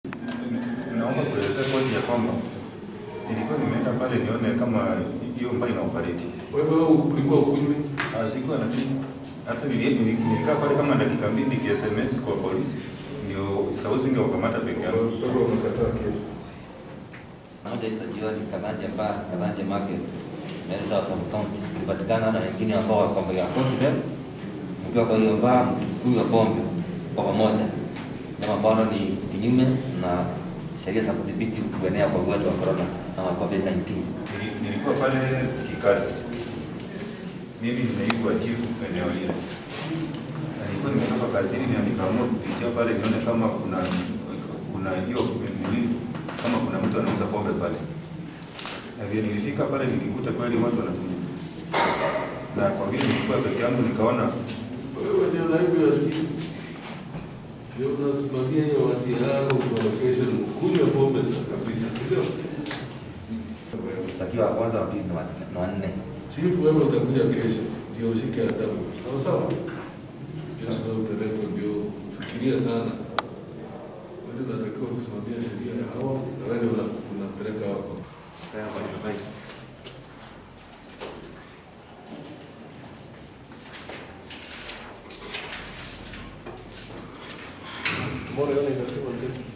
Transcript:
Naomba kuelezea kwanza ya kwamba nilikuwa nimeenda pale nione kama hiyo mbaya ina operate. Wewe ulikuwa ukunywe? Ah, Sikuwa na simu. Hata nili- nili- nilikaa pale kama dakika mbili niki SMS kwa polisi. Ndio sauti singewakamata peke yangu. Wewe umekataa kesi. Moja hizo jioni Karanja Bar, Karanja Market, Mbele South Sub County. Tulipatikana na wengine ambao wako kwa County Bell. Mkiwa kwa hiyo bar mkikunywa pombe kwa pamoja. Jambo ambalo ni kinyume na sheria za kudhibiti kuenea kwa ugonjwa wa corona ama COVID-19. Nili- Nilikuwa pale kikazi. Mimi ni naibu wa chifu eneo lile. Na nilikuwa nimetoka kazini na nikaamua kupitia pale nione kama kuna kuna hiyo nini kama kuna mtu anauza pombe pale. Na vile nilifika pale nilikuta kweli watu wanakunywa. Na kwa vile nilikuwa peke yangu nikaona Wewe ndio naibu ya chifu. Ndio unasimamia hiyo wati yako kwa location kunywa pombe sa kabisa. Ndio. Takiwa kwanza wa pili na wa- na wanne. Chifu wewe utakuja kesho ndio ushike adabu. Sawa sawa? Kesho ndio utaletwa ndio fikiria sana. Wewe unatakiwa kusimamia sheria ya hawa na wewe ndio una- unapeleka wako. Tomorrow is a civil day.